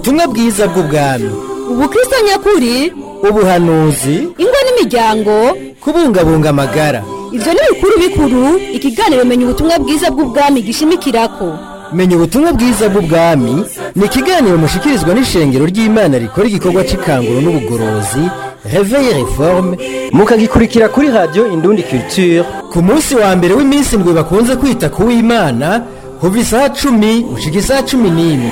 ubutumwa bwiza bw'ubwami ubukristo nyakuri ubuhanuzi ingo n'imiryango kubungabunga amagara ivyo ni bikuru bikuru ikiganiro menya ubutumwa bwiza bw'ubwami gishimikirako menya ubutumwa bwiza bw'ubwami ni ikiganiro mushikirizwa n'ishengero ry'imana rikora igikorwa c'ikanguro n'ubugorozi reveil reforme mukagikurikira kuri radio indundi culture ku munsi wa mbere w'iminsi ndwi bakunze kwita ku w'imana kuva isaha cumi gushika isaha cumi n'imwe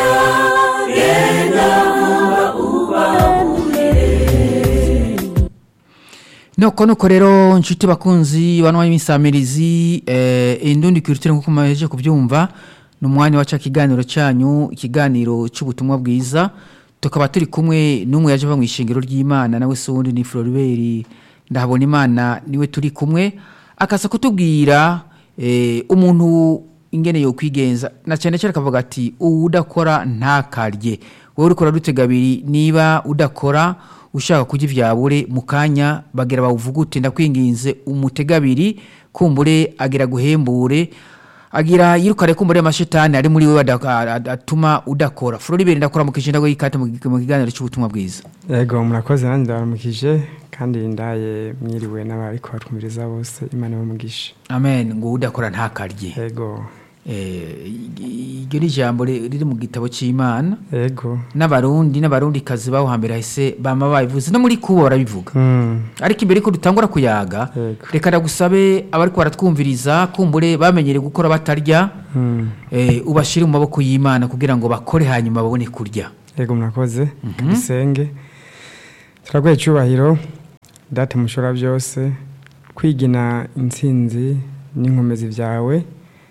nuko nuko rero nshuti bakunzi banwa y'imisamirizi eh, indundi culture nkuko muheje kubyumva ni umwanya waca kiganiro cyanyu ikiganiro cy'ubutumwa bwiza tukaba turi kumwe n'umwe yaje ava mu ishingiro ry'imana nawe se wundi ni floribert ndahabona imana niwe turi kumwe akaza kutubwira eh, umuntu ingene yo kwigenza na cyane cyane akavuga ati udakora ntakarye wowe uriko urarutega abiri niba udakora ushaka kurya ivyabure mu kanya bagira bawuvugute ndakwinginze umutega abiri kumbure agira guhembure agira yirukare kumbure amashetani ari muri wewe ada- ada- atuma udakora floribert ndakora mu kishinda go yikate mu mu kiganiro cy'ubutumwa bwiza yego murakoze nanjye ndabaramukije kandi ndaye mwiriwe n'abariko batwumviriza bose imana bamugisha amen ngo udakora ntakarye yego Eh, iryo ni ijambo ri- riri mu gitabo cy'imana yego n'abarundi n'abarundi kazi baho hambere hahise bama babivuze no muri kubo barabivuga Mm, ariko imbere ko dutangura kuyaga Yego. reka ndagusabe abariko baratwumviriza kumbure bamenyereye gukora batarya mm. eh, ubashire mu maboko y'imana kugira ngo bakore hanyuma babone kurya yego murakoze dusenge turaguhe icyubahiro date mushora byose kwigina intsinzi n'inkomezi byawe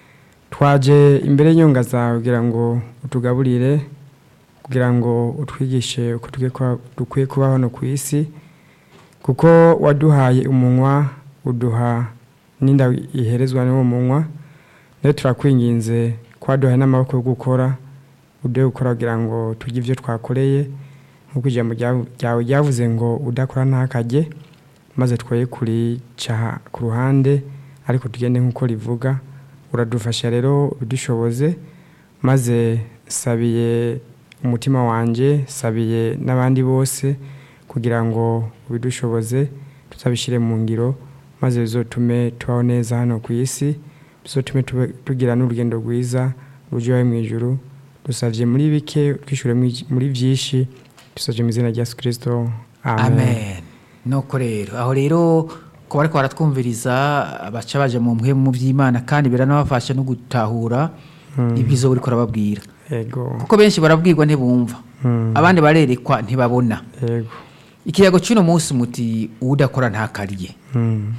twaje imbere y'inyunga zawe kugira ngo utugaburire kugira ngo utwigishe uko dukwiye kuba- dukwiye kuba hano ku isi kuko waduhaye umunwa uduha n'inda iherezwa n'uwo munwa rero turakwinginze ko waduhaye n'amaboko yo gukora uduhe gukora kugira ngo turye ibyo twakoreye nk'uko ijambo ryawe ryawe ryavuze ngo udakora ntakajye maze twoye kurica ku ruhande ariko tugende nk'uko rivuga uradufasha rero udushoboze maze sabiye umutima wanjye sabiye n'abandi bose kugira ngo ubidushoboze tuzabishyire mu ngiro maze bizotume tubaho neza hano ku isi bizotume tube- tugira n'urugendo rwiza rujyayo mu ijuru dusabye muri bike twishyure muri byinshi dusabye mu izina rya yesu kirisito amen nuko rero aho rero ko bariko baratwumviriza baca baje mu mwe mu by'imana kandi biranabafasha no gutahura ibyiza uriko urababwira yego kuko benshi barabwirwa ntibumva Mm. abandi barerekwa ntibabona yego ikiyago cy'uno munsi muti udakora ntakarye Mm.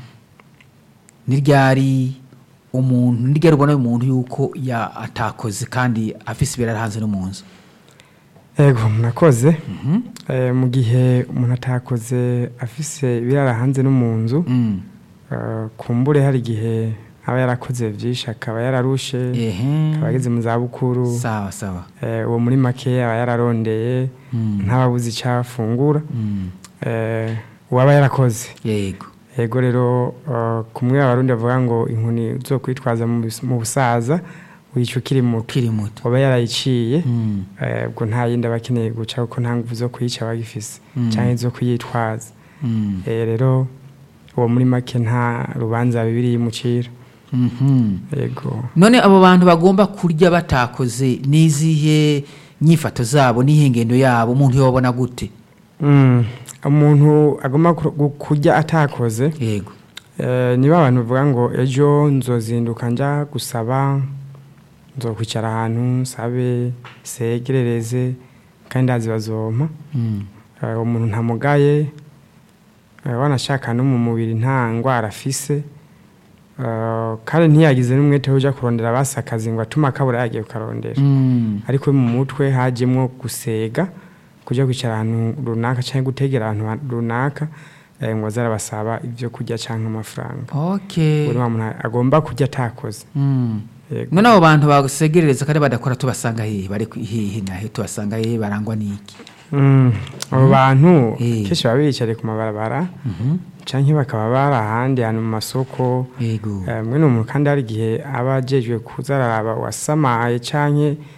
niryari umuntu niryari ubona umuntu yuko ya atakoze kandi afise ibirara hanze no mu nzu yego murakoze Eh, mu gihe umuntu atakoze afise ibirara hanze no mu nzu Mm. eh, kumbure hari igihe aba yarakoze byinshi akaba yararushe ehe akaba ageze mu zabukuru sawa sawa Eh, uwo muri make aba yararondeye Mm. ntababuze icyo afungura Mm. Eh, uwaba yarakoze yego yego rero eh, kumwe abarundi bavuga ngo inkoni zo kwitwaza mu bis- mu busaza wica ukiri muto ukiri muto waba yarayiciye Mm. eh, ubwo nta yindi aba akeneye guca kuko nta nguvu zo kuyica aba agifise Mm. cyangwa zo kuyitwaza Mm. Eh, rero uwo muri make nta rubanza bibiri yimucira Mhm. yego none abo bantu bagomba kurya batakoze n'izihe nyifato zabo n'ihe ngendo yabo umuntu yobona gute Mm, umuntu agomba kur- gu- kurya atakoze yego eh, niba abantu bavuga ngo ejo nzozinduka njya gusaba nzokwicara ahantu nsabe segerereze kandi ndazi bazompa Mm. Eh, uwo muntu ntamugaye eh, wanashaka no mu mubiri nta ndwara afise Eh, kandi ntiyagize n'umwete wo ujya kurondera basi akazi ngo atume akabura yagiye kukarondera Mm. ariko mu mutwe hajyemo gusega kujya kwicara ahantu runaka cyangwa gutegera ahantu ha- runaka eh, ngo bazarabasaba ibyo kurya cyangwa amafaranga okay buri wa muntu agomba kurya atakoze Mm. Yego. none abo bantu basegerereza kandi badakora tubasanga hehe bari ku- hehe nahe tubasanga hehe barangwa n'iki Mm, abo bantu Eh. kenshi baba biyicariye ku mabarabara Mhm. cyangwa bakaba bari ahandi hantu mu masoko yego Eh, mwene umuntu kandi hari igihe aba ajejwe kuza araraba wasamaye canke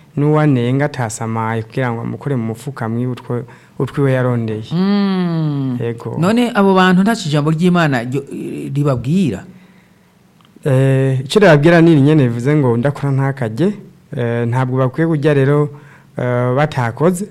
n'uwanenga atasamaye kugira ngo amukore mu mufuka mwiwe utwo- utwiwe yarondeye Mm. Yego. none abo bantu nta ijambo ry'imana ryo- ribabwira Eh, icyo ribabwira ni nyine bivuze ngo ndakora ntakajye Eh, ntabwo bakwiye kujya rero eh, batakoze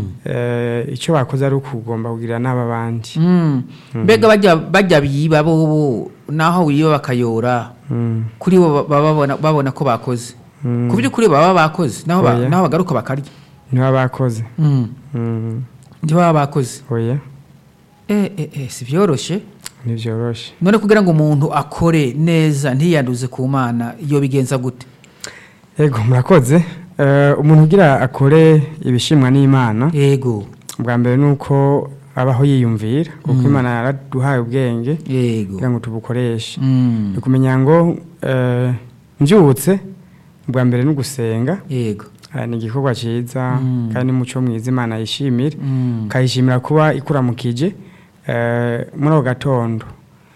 Eh, icyo bakoze ari ukugomba kugira n'aba bandi Mm. mbega bajya bajya biba bo naho wiba bakayora Mm. kuri bo baba babona, babona ko bakoze Mm. ku by'ukuri baba bakoze naho ba- Oya. naho bagaruka bakarya niba bakoze Mm. Mm. ntibaba bakoze oya eh, eh, eh, si byoroshye ntibyoroshe none kugira ngo umuntu akore neza ntiyanduze ku mana iyo bigenza gute yego murakoze Eh, umuntu ugira akore ibishimwa n'imana yego bwa mbere ni uko abaho yiyumvira kuko imana yaraduhaye ubwenge yego kugira ngo tubukoreshe Mm. ni ukumenya ngo eh, mbyutse bwa mbere ni ugusenga yego Eh, ni igikorwa cyiza Mm. kandi n'umuco mwiza imana yishimira Mm. ukayishimira kuba ikuramukije eh, muri ako gatondo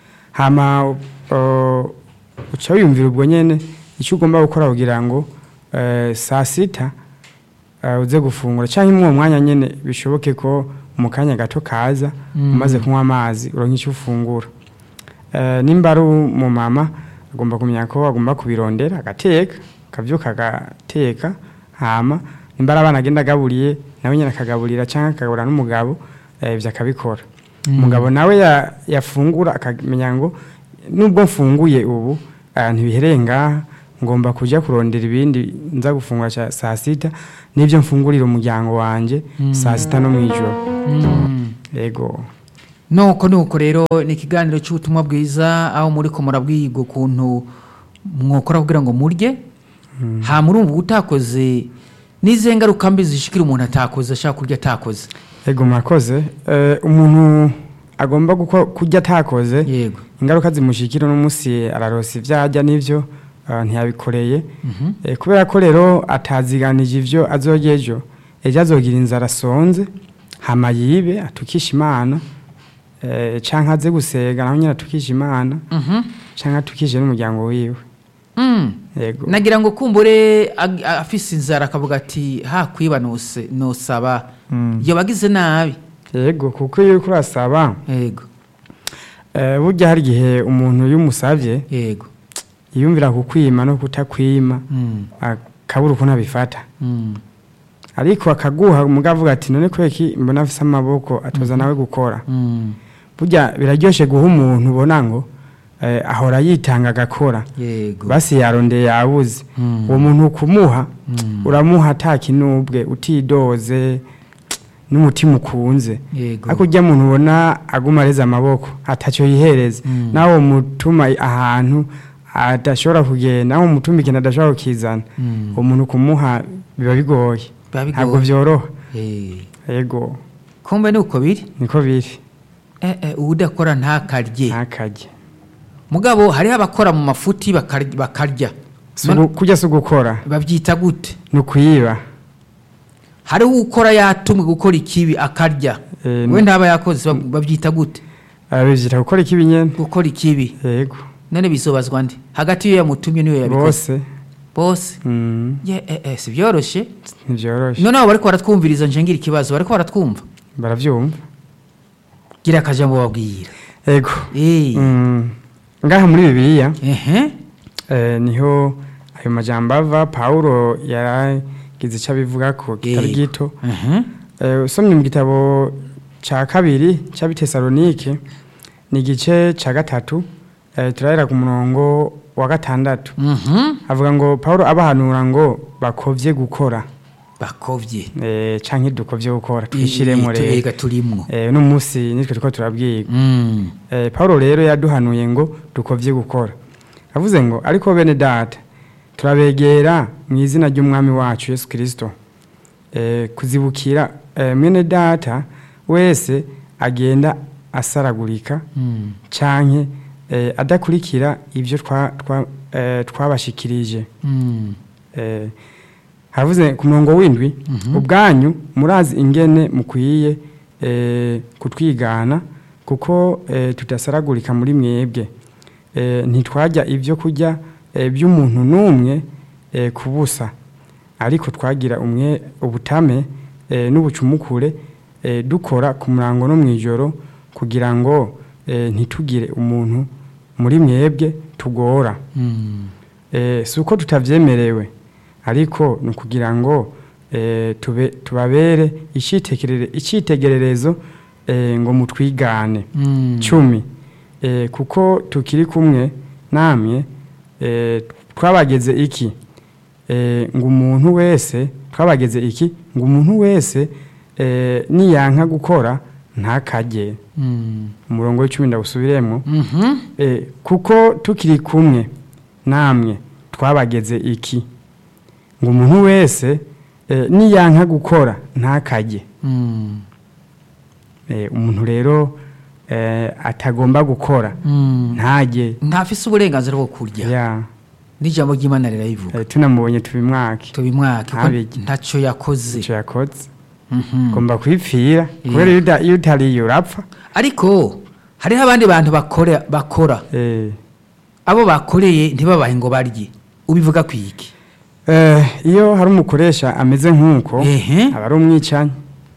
hama uh, uca wiyumvira ubwo nyene icyo ugomba gukora kugira ngo eh, saa sita eh, uze gufungura cyangwa muri uwo mwanya nyene bishoboke ko mu kanya gato kaza Mm. umaze kunywa amazi uronka icyo ufungura Eh, nimba ari umumama agomba kumenya ko agomba kubirondera agateka akavyuka agateka hama nimba ari abana agenda agaburiye nawe nyine akagaburira cyangwa akagaburira n'umugabo eh, ivyo akabikora Mm. umugabo nawe ya- yafungura akamenya ngo nubwo mfunguye ubu eh, ntibihereye ngaha ngomba kujya kurondera ibindi nza gufungura ca- saa sita n'ibyo mfungurira umuryango wanje saa sita no mw'ijoro Mm. yego nuko nuko rero ni ikiganiro cy'ubutumwa bwiza aho muri ko murabwirwa ukuntu mwokora kugira ngo murye ha murumva utakoze n'izihe ngaruka mbi zishikira umuntu atakoze ashaka kurya atakoze yego murakoze Eh, umuntu agomba guko- kurya atakoze yego ingaruka zimushikira n'umunsi ararosa ibyo arya n'ibyo eh, ntiyabikoreye Eh, kubera ko rero ataziganije ibyo azorya ejo ejo azogira inzara asonze hama yibe atukisha imana eh, canke aze gusega naho nyine atukisha imana Mhm. canke atukishe n'umuryango wiwe Mm. yego nagira ngo kumbure ag- afise inzara akavuga ati ha kwiba nose nosaba Mm. iyo bagize nabi yego kuko iyo uriko urasaba yego eh, burya hari igihe umuntu iyo umusavye yego yiyumvira kukwima no kutakwima Mm. akabura ukuntu abifata Mm. ariko akaguha umugabo avuga ati none kweki mbona afise amaboko atoza nawe gukora Mm. burya biraryoshe guha umuntu ubona ngo eh, ahora yitanga agakora yego basi yarondeye yabuze Mm. uwo muntu kumuha Mm. uramuha atakinubwe utidoze n'umutima ukunze yego ariko ujya muntu ubona aguma areze amaboko atacyo yihereza Mm. nawe umutuma ahantu adashobora kugenda nawe umutuma ikintu adashobora kukizana Mm. uwo muntu kumuha biba bigoye Biba bigoye. ntabwo byoroha Eh. yego kumbe ni uko biri niko biri eh, eh, udakora ntakarye ntakajye mugabo hariho abakora mu mafuti bakar- bakarya Si ugu- kurya si ugukora babyita gute ni ukuyiba hariho ukora yatumwe gukora ikibi akarya Eh, we ntaba yakoze bab- babyita gute ababyita gukora ikibi nyene gukora ikibi yego none bizobazwa nde hagati y'iyo yamutumye n'iyo yabikoze bose bose mm, ye eh, eh, si byoroshye ntivyoroshe none abo bariko baratwumviriza nje ngira ikibazo bariko baratwumva baravyumva gira akajambo babwira yego Eh. Mm, ngaha muri bibiliya ehe eh, niho ayo majambo ava pawulo yaragize icyo abivuga ko kitari Yego. gito ehe Eh, usomye mu gitabo ca kabiri c'abitesalonike ni igice ca gatatu eh, turahera ku murongo wa gatandatu mhm avuga ngo pawulo abahanura ngo bakovye gukora bakovye eh, canke dukovye gukora twishiremo rero ega turimwo eh, uno munsi nitwe turiko turabwirwa Mm. eh, pawulo rero yaduhanuye ngo dukovye gukora avuze ngo ariko bene data turabegera mu izina ry'umwami wacu yesu kirisito eh, kuzibukira eh, mwene data wese agenda asaragurika Mm. canke eh, adakurikira ibyo twa- twa- eh, twabashikirije Mm. eh, haravuze ku murongo w'indwi ubwanyu murazi ingene mukwiye eh, kutwigana kuko eh, tudasaragurika muri mwebwe eh, ntitwajya ibyo kurya eh, by'umuntu n'umwe eh, ku busa ariko twagira umwe ubutame eh, n'ubucumukure eh, dukora ku murango no mu ijoro kugira ngo eh, ntitugire umuntu muri mwebwe tugora Mm. eh, si uko tutavyemerewe ariko ni ukugira ngo eh, tube, tubabere icitegerere- icitegererezo eh, ngo mutwigane Mm. cumi eh, kuko tukiri kumwe namwe eh, twabageze iki eh, ngo umuntu wese twabageze iki ngo umuntu wese eh, niyanka gukora ntakajye Mm. umurongo w'icumi ndawusubiremo Mhm. eh, kuko tukiri kumwe namwe twabageze iki ngo umuntu wese eh, niyanka gukora ntakajye Mm. eh, umuntu rero eh, atagomba gukora Mm. ntajye ntafise uburenganzira bwo kurya ya n'ijambo ry'imana rirayivuga eh, tunamubonye tubimwake tubimwake ko Ntabirye. ntacyo yakoze icyo yakoze Mhm. ugomba kwipfira kubera iyo uda- iyo utariye urapfa ariko hariho abandi bantu bakora bakora eh, abo bakoreye ntibabahe ngo barye ubivuga ku iki eh, iyo hari umukoresha ameze nk'uko Ehe. aba ari umwicanyi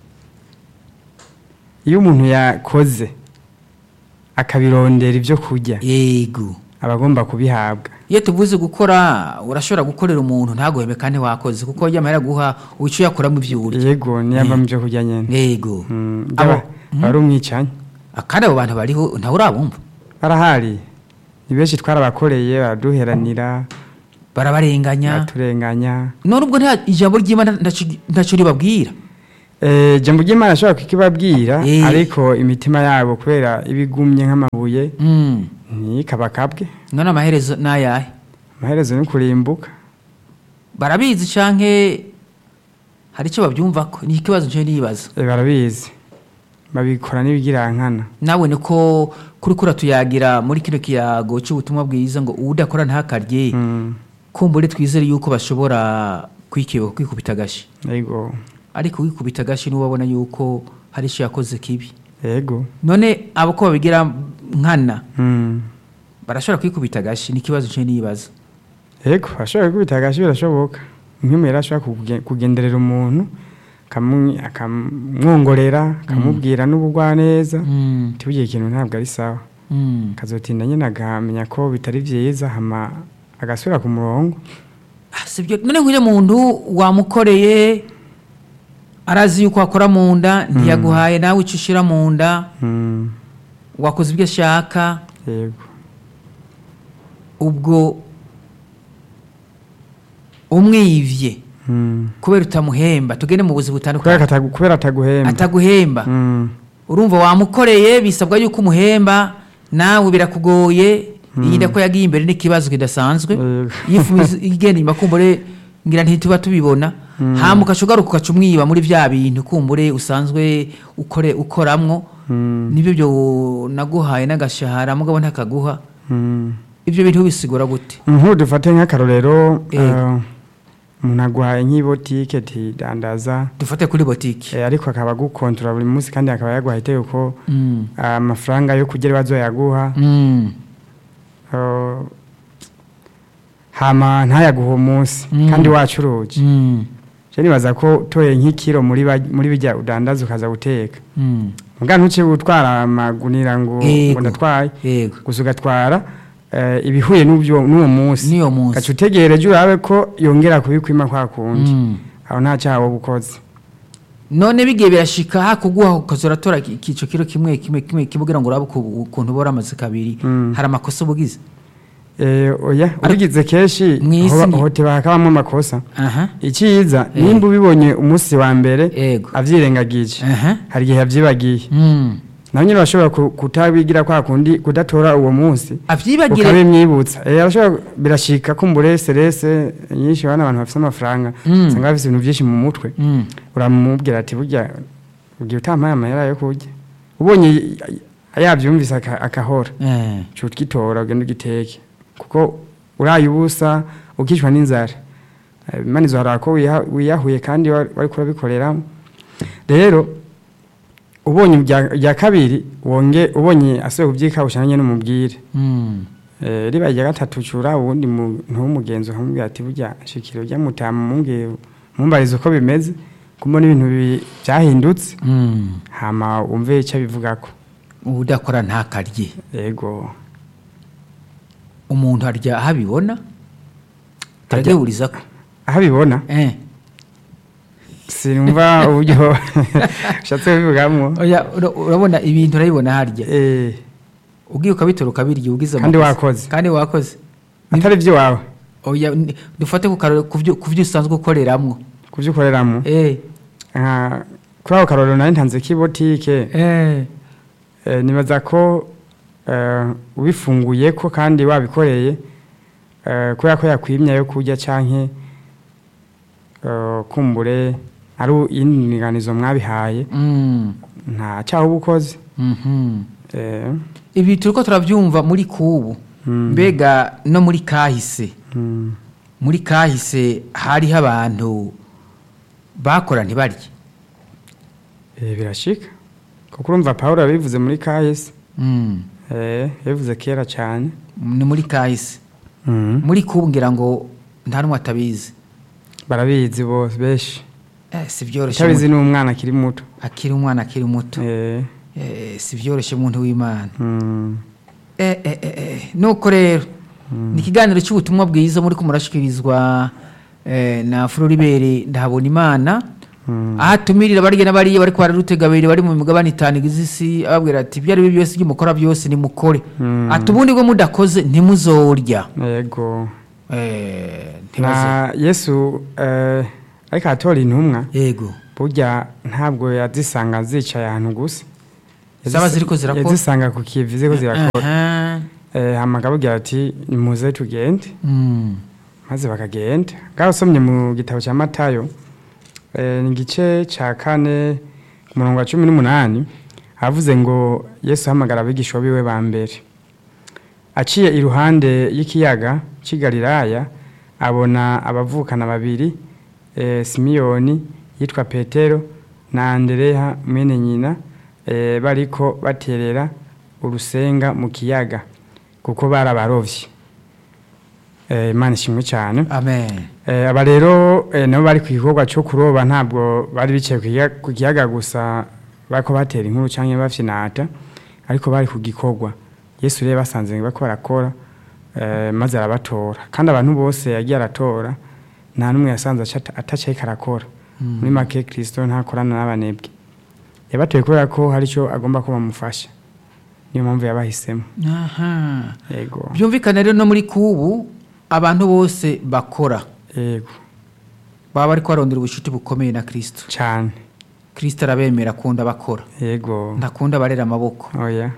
iyo umuntu yakoze akabirondera ibyo kurya yego aba agomba kubihabwa iyo tuvuze gukora urashobora gukorera umuntu ntaguheme kandi wakoze kuko yamara guha wica uyakuramo ibyo urya yego niyava mu byo kurya nyine yego Mm, Abo- aba aba ari umwicanyi kandi abo bantu bariho ntawe urabumva barahari ni benshi twarabakoreye baraduheranira barabarenganya baturenganya none ubwo nta ijambo ry'imana ntacyo- ntacyo ribabwira Eh, jambo ry'imana ashobora kukibabwira Eh. ariko imitima yabo kubera ibigumye nk'amabuye Mm. ntikabakabwe none amaherezo ni ayahe amaherezo ni kurimbuka barabizi canke hari icyo babyumvako ni ikibazo nje nibaza Eh, barabizi babikora n'ibigirankana nawe niko kuri kura tuyagira muri kino kiyago cy'ubutumwa bwiza ngo udakora ntakarye Mm, kumbure twizere yuko bashobora kwikiba kwikubita agashi yego ariko wikubita agashi niwe abona yuko hari icyo yakoze kibi yego none abo ko babigira nkana Mm, barashobora kwikubita agashi ni ikibazo nje nibaza yego ashobora gukubita agashi birashoboka nk'umwe ashobora kuge- kugenderera umuntu akamu- akamwongorera akamubwira n'ubugwaneza Mm, tubugiye ikintu ntabwo ari sawa mm. akazotinda nyine akamenya ko bitari byiza hama agasubira ku murongo Ah, sibyo none nk'uyu muntu wamukoreye arazi yuko akora mu nda ntiyaguhaye nawe icyo ushyira mu nda Mm, wakoze ibyo ashaka yego ubwo umwivye Mm. kubera utamuhemba tugende mu buzi kubera butandukanye katagu- kubera ataguhemba ataguhemba Mm, urumva wamukoreye bisabwa yuko umuhemba nawe birakugoye iyi ko yagiye imbere n'ikibazo kidasanzwe Yego. yifuza igenda inyuma kumbure ngira ntituba tubibona hama ugaca ugaruka ugaca umwiba muri bya bintu kumbure usanzwe ukore ukoramwo mm, nibyo byo naguhaye n'agashahara mugabo ntakaguha mm. ibyo bintu bisigura gute nk'ubu dufate nk'akarorero Yego. eh, umuntu aguhaye nk'ibotike tidandaza dufate kuri botike eh, ariko akaba agukontorora buri munsi kandi akaba yaguhaye itegeko Mm. amafaranga yo kugira bazoyaguha Mm. eh, hama ntayaguha uwo munsi Mm. kandi wacuruje Mm. je nibaza ko utoye nk'ikiro muri ba- muri bijya udandaza ukaza guteka Mm. muga ntuce gutwara amagunira ngo Yego. ngo ndatwaye yego gusa ugatwara eh, ibihuye n'ubyo n'uwo munsi niyo munsi gaca utegereje urabe ko yongera kubikwima kwa kundi Mm. aho nta cyaha wowe ukoze none bigiye birashika hakuguha ukazora tora ikico kiro kimwe kimwe kimwe kibugira ngo urabe uku- ukuntu bora amaze kabiri Mm. hari amakosa ubugize Eh, oya ubigize kenshi Mw'isi hoba- ni- hoteba hakabamo amakosa aha icyiza Eh. nimba ubibonye umunsi wa mbere Yego. avyirengagije aha hari igihe yavyibagiye Mm. nawe nyine bashobora kutabigira kwa kundi kudatora uwo munsi avyibagire ukabimwibutsa Eh, arashobora birashika kumbure serese nyinshi bana abantu bafite amafaranga Mm. usanga bafite ibintu byinshi mu mutwe Mm. uramubwira ati burya ugiye utampaye amahera yo kurya ubonye yabyumvise aka- akahora Eh. uca ugitora ugenda ugiteke kuko uraye ubusa ukicwa n'inzara Eh, imana izohara ko wiha- wiyahuye kandi wa- wariko urabikoreramo rero ubonye ibya- ibya kabiri wonge ubonye asuye kubyika ushanye n'umubwire Mm. Eh, riba irya gatatu cura ubundi muntu w'umugenzi ukamubwira ati burya shikiro rya mutamu mumbwire mumbarize uko bimeze kumbona ibintu bi- byahindutse Mm. hama wumve icyo abivugako udakora ntakarye yego umuntu arya aho abibona aragihuriza ko aho abibona eh sinumva uburyo ushatse kubivugamo oya ura- urabona ibintu urabibona harya Eh, ugiye ukabitora ukabirya ugize Kandi amakosa. wakoze. kandi wakoze atari iby'iwawe oya ni- dufate ku karore ku byo ku byo usanzwe ukoreramwo ku byo ukoreramo eh nka kuri ako karorero nari ntanze k'ibotike eh Eh, nibaza ko eh, ubifunguye ko kandi wabikoreye eh, kubera ko yakwimya yo kurya canke eh, kumbure ari indinganizo mwabihaye mm nta cyaho uba ukoze mhm Eh, ibi turiko turabyumva muri kubu Mm. mbega no muri kahise mm, muri kahise hariho abantu bakora ntibarye eh, birashika kuko urumva pawulo yabivuze muri kahise mm. eh, yabivuze kera cyane ni muri kahise mm. muri kubu ngira ngo nta n'umwe atabizi barabizi bose benshi eh, si byoroshye utabizi umuntu- ni umwana akiri muto akiri umwana akiri muto eh, eh, si byoroshye umuntu w'imana mm, eh, eh, eh, eh. nuko rero ni ikiganiro cy'ubutumwa bwiza muri ko murashyikirizwa eh, na floribere ndahabona imana mm. aho atumirira barya n'abariya bari kwa rutegabiri bari mu migabane itanu igize isi ababwira ati ibyo ari byo byose ibyo mukora byose nimukore Mm. ati ubundi bwo mudakoze ntimuzorya yego Eh, ntibazo- na yesu eh, ariko atora intumwa yego burya ntabwo yazisanga zicaye ahantu gusa Zaba ziriko zirakora? yazisanga ku kivi ziriko zirakora Aha. Eh, hama akababwira ati nimuze tugende Mm. maze bakagenda ngaho usomye mu gitabo cya matayo eh, ni igice cya kane ku murongo wa cumi n'umunani havuze ngo yesu ahamagara abigishwa biwe ba mbere aciye iruhande y'ikiyaga cy'i galilaya abona abavukana babiri eh, simiyoni yitwa petero na andereya mwene nyina eh, bariko baterera urusenga mu kiyaga kuko bari abarovyi Eh, imana ishimwe cyane amen Eh, aba rero eh, nabo bari ku gikorwa cyo kuroba ntabwo bari bicaye ku kiyaga- ku kiyaga gusa bariko batera inkuru cyangwa bafyinata ariko bari ku gikorwa yesu rero basanze bako barakora eh, maze arabatora kandi abantu bose yagiye aratora nta n'umwe yasanze aca- atacaye karakora muri make kirisito ntakorana n'abanebwe yabatoye kubera ko hari icyo agomba ko bamufasha niyo mpamvu yabahisemo aha yego byumvikana rero no muri kubu abantu bose bakora yego baba bari kubarondera ubucuti bukomeye na kirisito cyane kirisito arabemera akunda bakora yego ntakunda abarera amaboko oya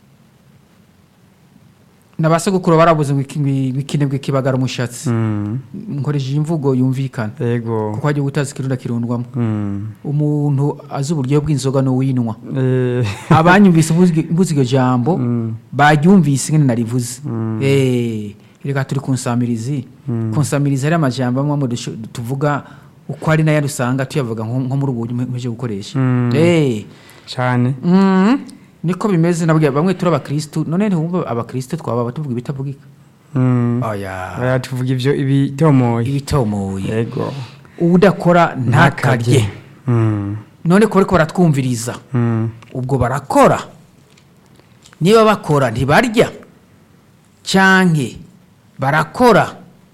na ba sogokuru barabuze ngo iki- ngo ikinebwe kibagara umushatsi Mm, nkoresheje imvugo yumvikana yego kuko hajya gutaza ikirunda kirundwamo Mm. umuntu azi uburyo bw'inzoga n'uwinwa Eh, abanyumvise mvuze- mvuze iryo jambo Mm. baryumvise ingene narivuze Mm. Eh, reka turi ku nsamirizi ku nsamirizi hari amajambo amwe amwe dusho- tuvuga uko ari nayo usanga tuyavuga nko nko muri ubu buryo mpeje gukoresha Mm. Eh, cyane mm, niko bimeze nabwiye bamwe turi abakristu none ntiwumva abakristu twaba tuvuga ibitavugika Mm. oya oya tuvuga ibyo ibitomoye ibitomoye yego udakora ntakarye Mm. none ko bariko baratwumviriza Mm. ubwo barakora niba bakora ntibarya canke barakora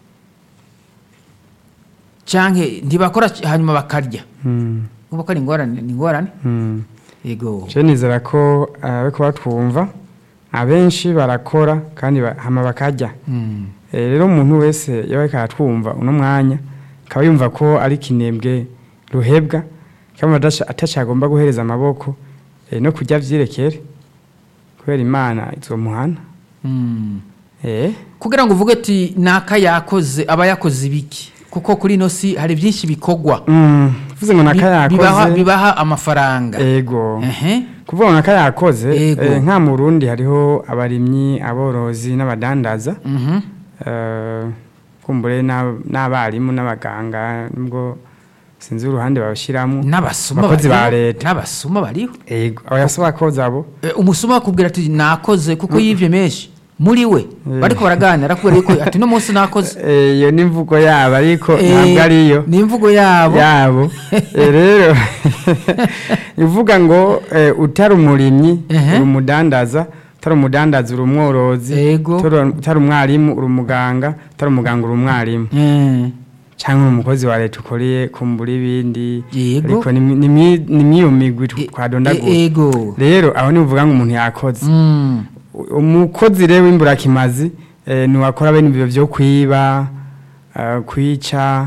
canke ntibakora c- hanyuma bakarya Mm. ubu ko ari ingorane ni ingorane Mm. yego je nizera ko ariko batwumva abenshi barakora kandi ba- hama bakarya Mm. Eh, rero umuntu wese yaba ariko aratwumva uno mwanya akaba yumva ko ari kinembwe ruhebwa cyangwa adasha- atacagomba guhereza amaboko eh, no kurya vyirekere kubera imana izomuhana Mm. eh kugira ngo uvuge ati naka yakoze aba yakoze ibiki kuko kuri ino si hari byinshi bikorwa Mm, uvuze ngo naka Bi- bibaha, yakoze bibaha amafaranga ego Ehe. kuvuga ngo naka yakoze Ego. eh, nka mu Burundi hariho abarimyi aborozi n'abadandaza Mhm. eh, kumbure n'ab- n'abarimu n'abaganga nubwo sinzi uruhande babashyiramo n'abasuma Abakozi ba bariho. leta. n'abasuma bariho ego abasaba koza abo Eh, umusuma akubwira ati nakoze kuko yivye menshi muri we bariko baraganira kubera yuko ati no munsi nakoze Eh, iyo ni imvugo yabo ariko Eh, ntabwo ariyo ni imvugo yabo yabo Eh, rero ivuga ngo eh, utari umurimyi Ehe. uri umudandaza utari umudandaza uri umworozi Ego. utari- utari umwarimu uri umuganga utari umuganga uri umwarimu Eh, cyangwa uri umukozi wa leta ukoreye kumbura ibindi Yego. ariko ni mi- ni mi- ni miyo migwi e- twadondagura e- ego rero aho nivuga ngo umuntu yakoze Mm. umukozi rero w'imburakimazi eh, niwakora bene ibyo byo kwiba eh, kwica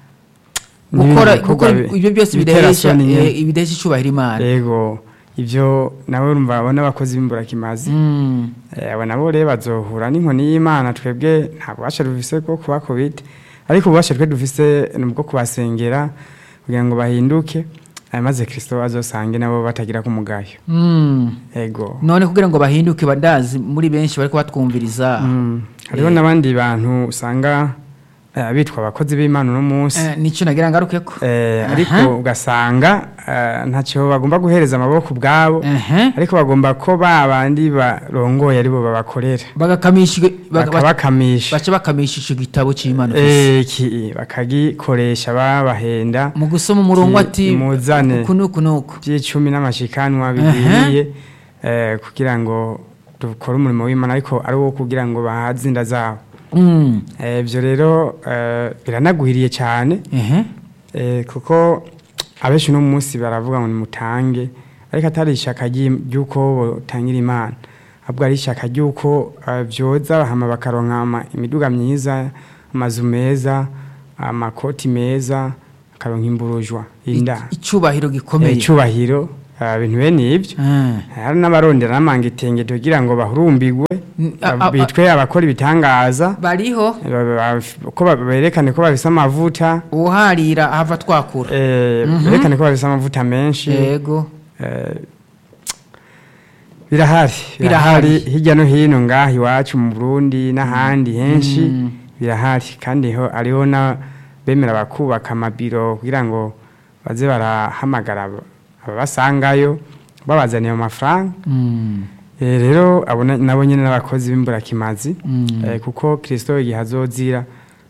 gukora n'ibindi gukora bikorwa bi- ibyo byose bitera bidahesha soni nyene. eh, bidahesha icubahiro imana yego ibyo nawe urumva abona abakozi b'imburakimazi Mm. Eh, abo nabo rero bazohura n'inkoni y'imana twebwe nta bubasha dufise bwo kubakubita ariko ububasha twe dufise ni ubwo kubasengera kugira ngo bahinduke eh, maze kirisito azosange nabo batagira ku mugayo Mm. yego none kugira ngo bahinduke badazi muri benshi bariko batwumviriza Mm. hariho n'abandi bantu usanga eh, bitwa abakozi b'imana uno munsi Eh, nico nagira ngarukeko Eh, Aha. ariko ugasanga eh, ntacyo bagomba guhereza amaboko ubwabo Ehe. ariko bagomba ko ba bandi barongoye aribo babakorera bagakamisha baga- bakabakamisha baca bakamisha ico gitabo c'imana ufise. Eh, ki- bakagikoresha babahenda mu gusoma umurongo ki- ati muzane. uku nuku nuku by'icumi n'amashikanwa bikwiriye eh, kugira ngo dukore umurimo w'imana ariko ari uwo kugira ngo bahaze inda zabo Mm. Eh, ibyo rero eh, biranaguhiriye cyane Ehe. Eh, kuko abenshi uno munsi baravuga ngo nimutange ariko atari ishyaka ry'i- ry'uko botangira imana ahubwo ari ishyaka ry'uko eh, byoza hama bakaronka ama- imiduga myiza amazu meza amakoti meza bakaronka imburujwa inda icubahiro Eh, gikomeye icubahiro eh, ibintu bene ibyo Ah. hari n'abarondera n'amanga itenge kugira ngo bahurumbigwe N- a- a- bitwe abakora ibitangaza bariho ba- ba- ko ba- berekane ko bafise amavuta uharira ahava twakura Eh, berekane ko bafise amavuta menshi yego Eh, birahari Birahari. birahari hirya no hino ngaha iwacu mu burundi n'ahandi henshi Mm. birahari kandi ho hariho na bemera bakubaka amabiro kugira ngo baze barahamagara aba- ababasangayo babazaniye amafaranga Mm. Eh, rero abo na- nabo nyine n'abakozi b'imburakimazi Mm. Eh, kuko kirisito igihe azozira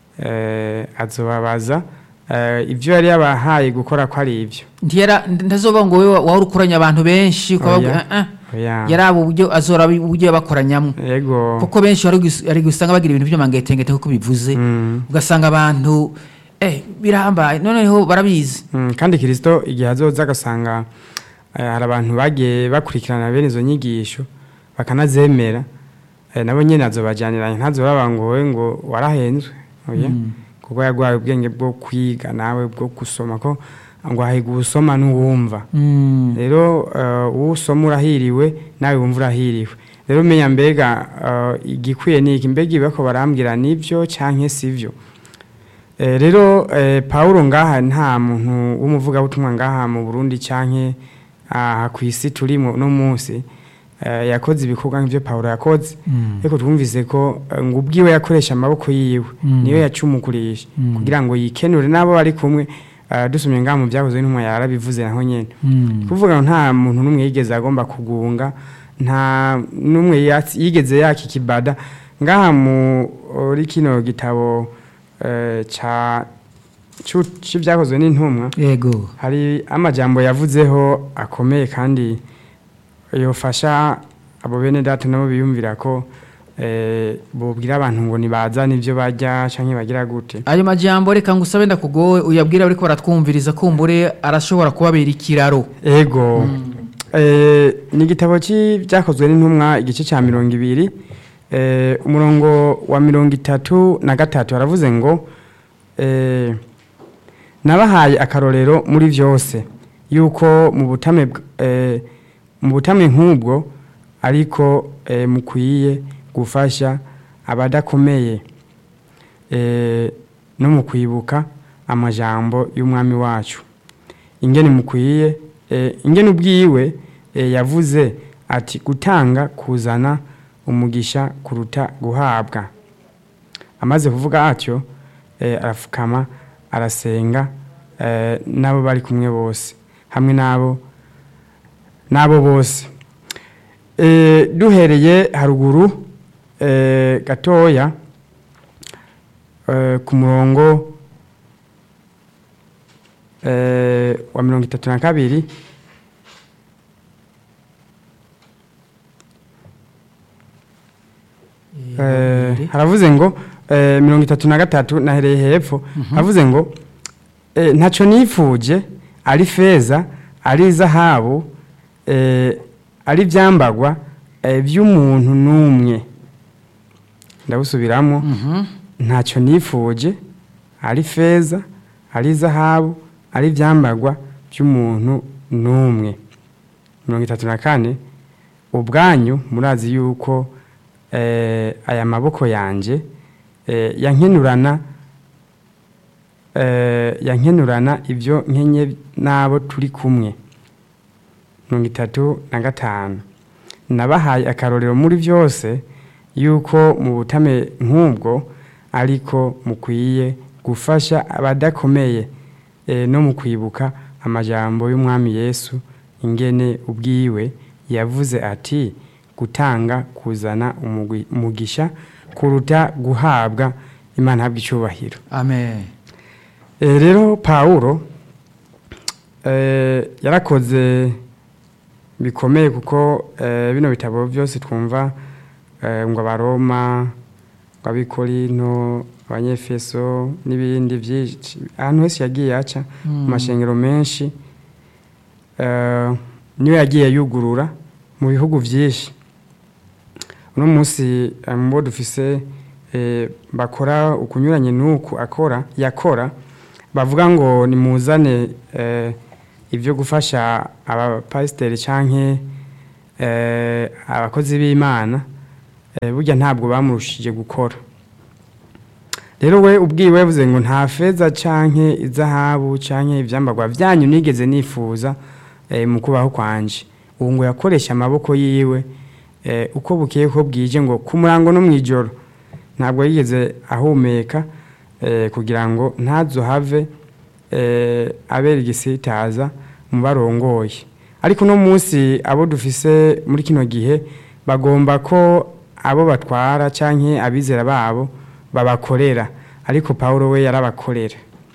eh, azobabaza eh, ibyo yari yabahaye gukora ko ari ibyo ntiyara ndazoba ngo wewe wahora ukoranya abantu benshi ukabavuga Oya. ah, ah. Oya. yaraba uburyo azora uburyo yabakoranyamo yego kuko benshi hari gus- hari gusanga bagira ibintu by'amangetengete kuko bivuze Mm. ugasanga abantu eh birambaye noneho barabizi Mm, kandi kirisito igihe azoza agasanga eh, hari abantu bagiye bakurikirana bene izo nyigisho bakanazemera eh, nabo nyine azobajyaniranye ntazobaba ngo wowe ngo warahenzwe oya kuko yaguhaye ubwenge bwo kwiga nawe bwo gusoma ko ngo ahiga usoma n'uwumva Mm. rero eh, uwo usoma urahiriwe nawe wumva urahiriwe rero umenya mbega eh, igikwiye ni iki mbega ibi ko barambwira nibyo cyangwa si byo Eh, rero eh, Paulo ngaha nta muntu w'umuvugabutumwa ngaha mu Burundi canke aha ku isi turimo no munsi eh, yakoze ibikorwa nk'ivyo Paulo yakoze Mm. ariko twumvise ko eh, ngo ubwiwe yakoresha amaboko yiwe Mm. niyo yacumukurisha Mm. kugira ngo yikenure n'abo bari kumwe eh, dusomye ngaha mu byakozwe n'intumwa yarabivuze naho nyene Mm. kuvuga ngo nta muntu n'umwe yigeze agomba kugunga nta n'umwe yatsi- yigeze yaka ikibada ngaha muri kino gitabo eh, ca cu- c'ivyakozwe n'intumwa yego hari amajambo yavuzeho akomeye kandi yofasha abo bene data nabo biyumvira ko eh, bobwira abantu ngo nibazane ivyo barya canke bagira gute ayo majambo reka ngusabe ndakugowe uyabwira ariko baratwumviriza kumbure arashobora kubabera ikiraro ego eh, ni igitabo cy'ibyakozwe n'intumwa igice cya mirongo ibiri eh, umurongo wa mirongo itatu na gatatu haravuze ngo eh, nabahaye akarorero muri byose yuko mu butame bw- eh, mu butame nk'ubwo ariko eh, mukwiye gufasha abadakomeye eh, no mu kwibuka amajambo y'umwami wacu ingene mukwiye eh, ingene ubwiwe eh, yavuze ati gutanga kuzana umugisha kuruta guhabwa amaze kuvuga atyo eh, arafukama arasenga eh, n'abo bari kumwe bose hamwe n'abo n'abo bose eh, duhereye haruguru eh, gatoya eh, ku murongo eh, wa mirongo itatu na kabiri Eh, haravuze ngo eh, mirongo itatu na gatatu nahereye hepfo haravuze ngo eh, ntacyo nifuje ari feza ari zahabu eh, ari ibyambagwa eh, by'umuntu n'umwe ndabusubiramo ntacyo nifuje ari feza ari zahabu ari ibyambagwa by'umuntu n'umwe mirongo itatu na kane ubwanyu murazi yuko eh, aya maboko yanjye eh, yankenurana eh, yankenurana ibyo nkenye n'abo turi kumwe mirongo itatu na gatanu nabahaye akarorero muri byose yuko mu butame nk'ubwo ariko mukwiye gufasha abadakomeye eh, no mu kwibuka amajambo y'umwami yesu ingene ubwiwe yavuze ati gutanga kuzana umugwi- umugisha kuruta guhabwa imana habwa icyubahiro amen Eh, rero pawulo eh, yarakoze bikomeye kuko eh, bino bitabo byose twumva eh, ngo abaroma ngo abikorinto abanyefeso n'ibindi byinshi ahantu hose yagiye aca mu mashengero menshi eh, niyo yagiye yugurura mu bihugu byinshi uno munsi eh, mu bo dufise eh, bakora ukunyuranye n'uku akora yakora bavuga ngo nimuzane eh, ibyo gufasha abapasiteri canke eh, abakozi b'imana eh, burya ntabwo bamurushije gukora rero we ubwiwe yavuze ngo nta feza canke izahabu canke ivyambagwa vyanyu nigeze nifuza eh, mu kubaho kwanje ubu ngo yakoresha amaboko yiwe eh, uko bukeye ko bwije ngo ku murango no mw'ijoro ntabwo yigeze ahumeka eh, kugira ngo ntazohave eh, abera igisitaza mu barongoye ariko uno munsi abo dufise muri kino gihe bagomba ko abo batwara canke abizera babo babakorera ariko Paulo we yarabakorera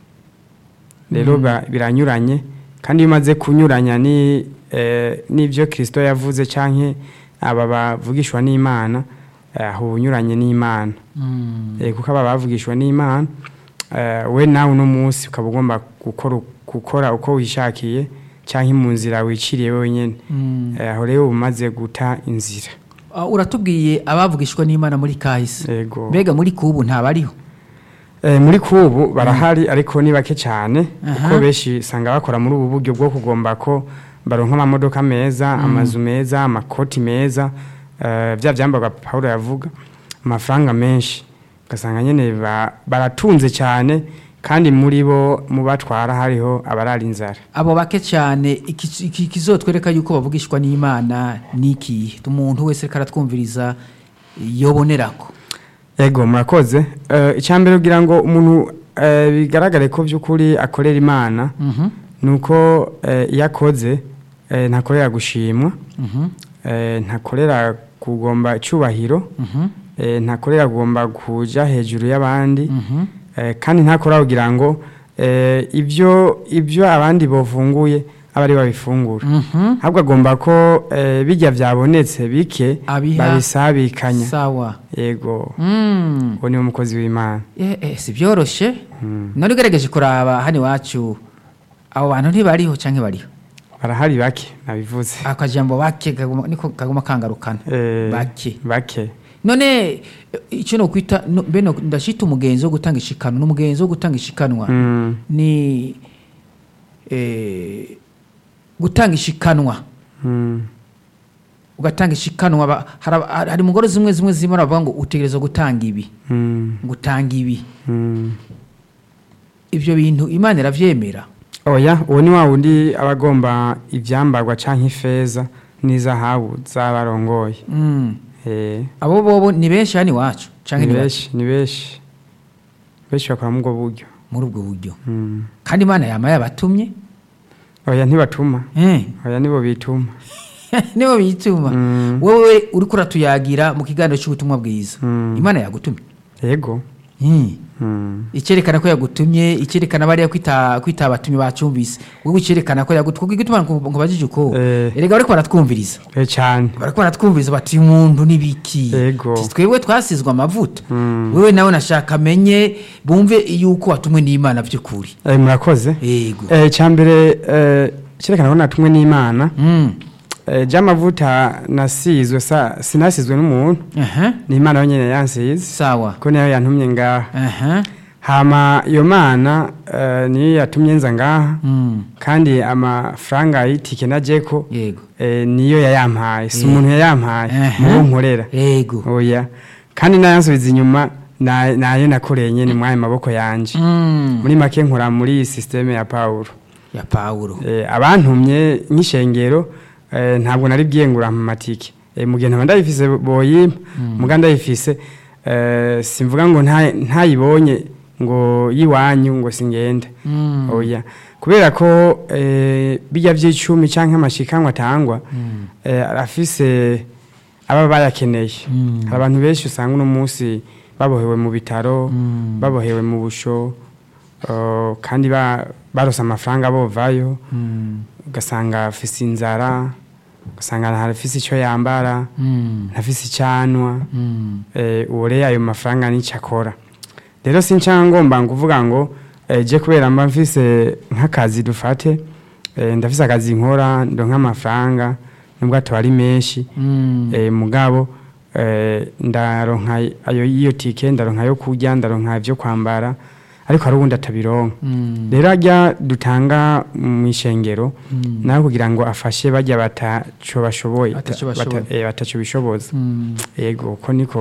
rero ba- biranyuranye kandi iyo umaze kunyuranya ni eh, n'ibyo Kristo yavuze canke aba bavugishwa n'Imana eh, aho unyuranye n'Imana eh, kuko aba bavugishwa n'Imana eh, we nawe uno munsi ukaba ugomba gukora gukora uko wishakiye canke mu nzira wiciriye wenyene Eh, aho rero uba umaze guta inzira Ah, uratubwiye abavugishwa n'imana muri kahise yego mbega muri kubu ntabariho Eh, muri kubu barahari ariko ni bake cyane Aha. kuko benshi usanga bakora muri ubu buryo bwo kugomba ko baronka amamodoka meza amazu meza amakoti meza eh, bya byambarwa Paulo yavuga amafaranga menshi ugasanga nyine ba- baratunze cyane kandi muri bo mu batwara hariho abarara inzara abo bake cyane iki- iki- ikizotwereka yuko bavugishwa n'imana ni ikihe umuntu wese ariko aratwumviriza yobonerako Ego murakoze Eh, icya mbere kugira ngo umuntu eh, bigaragare ko by'ukuri akorera imana Mhm, nuko eh, iyo akoze eh, ntakorera gushimwa mhm, eh, ntakorera kugomba icyubahiro mhm, eh, ntakorera kugomba kuja hejuru y'abandi mhm. eh, kandi ntakora kugira ngo eh, ibyo ibyo abandi bafunguye abe ari babifungura Mhm. ahubwo agomba ko eh, bijya byabonetse bike Abiha. babisabikanya sawa yego Mm. uwo niwe mukozi w'imana Eh, eh, si byoroshye Mm. nari ugerageje kuraba hano iwacu abo bantu ntibariho cyangwa bariho barahari bake nabivuze akajambo bake kaguma- niko kaguma kangarukana Eh, bake bake none eh, icyo no kwita no- beno ndashita umugenzi wo gutanga ishikano n'umugenzi wo gutanga ishikanwa Mm. ni eh, gutanga ishikanwa Mm. ugatanga ishikanwa ba- hari- hari hari umugore zimwe zimwe zimwe baravuga ngo utegereza gutanga ibi Mm. gutanga ibi Mm. ibyo bintu imana irabyemera oya uwo ni wa wundi aba agomba ibyambarwa cyangwa ifeza n'izahabu z'abarongoye Mm. Eh, abo bobo ni benshi hano iwacu cyangwa ni ni bake benshi ni benshi benshi bakora muri ubwo buryo muri ubwo buryo Mm. kandi imana yama yabatumye oya ntibatuma Eh. oya nibo bituma nibo bituma Mm. wowe uriko uratuyagira mu kiganiro cy'ubutumwa bwiza Mm. imana yagutumye yego Hmm. Mm. icyerekana ko yagutumye icyerekana bariya kwita kwita abatumye bacyumvise wowe icyerekana ko yagutumye igituma ngo bajije uko Eh. erega bariko baratwumviriza Eh, cyane bariko baratwumviriza bati uyu muntu n'ibiki Yego. Ati, twebwe twasizwe amavuta Mm. wewe nawe nashaka amenye bumve yuko watumwe n'imana by'ukuri Eh, murakoze yego Eh, cyambere eh, cyerekana ko natumwe n'imana Mm. eh, ry'amavuta nasizwe sa sinasizwe n'umuntu aha ni imana yonyine yansize sawa ko niyo yantumye ngaha aha hama iyo mana eh, niyo yatumye nza ngaha Mm. kandi amafaranga y'itike na jeko yego eh, niyo yayampaye si Eh. umuntu yayampaye Aha. mubo nkorera yego oya kandi nayansubiza inyuma na- nayo nakoreye nyene mwayo maboko yanje Mm. muri make nkora muri iyi systeme ya Paulo ya pawulo eh, abantumye nk'ishengero eh, ntabwo nari bwiyengura mu matike eh, mu gihe ntaba ndayifise boyimpa muga ndayifise eh, simvuga ngo nta- ntayibonye ngo yiwanyu ngo singende Mm. oya kubera ko eh, bijya by'icumi canke amashikanwa atangwa eh, arafise aba bayakeneye Mm. hari abantu benshi usanga uno munsi babohewe mu bitaro Mm. babohewe mu busho uh, kandi ba- barose amafaranga bovayo Mm. ugasanga afise inzara ugasanga ntafise icyo yambara Mm. ntafise icyanwa Mm. eh, uwo rero ayo mafaranga nicyo akora rero sinca ngomba kuvuga ngo eh, je kubera mba mfise nk'akazi dufate eh, ndafise akazi nkora ndonka amafaranga nubwo ataba ari menshi Mm. eh, mugabo eh, ndaronka ayo iyo tike ndaronka yo kurya ndaronka ibyo kwambara ariko hari ubundi atabironka Mm. rero ajya dutanga mu ishengero Mm. nawe kugira ngo afashe bajya bataco bashoboye Ataco bata- bashoboye. eh, bataco bishoboza Mm. yego uko niko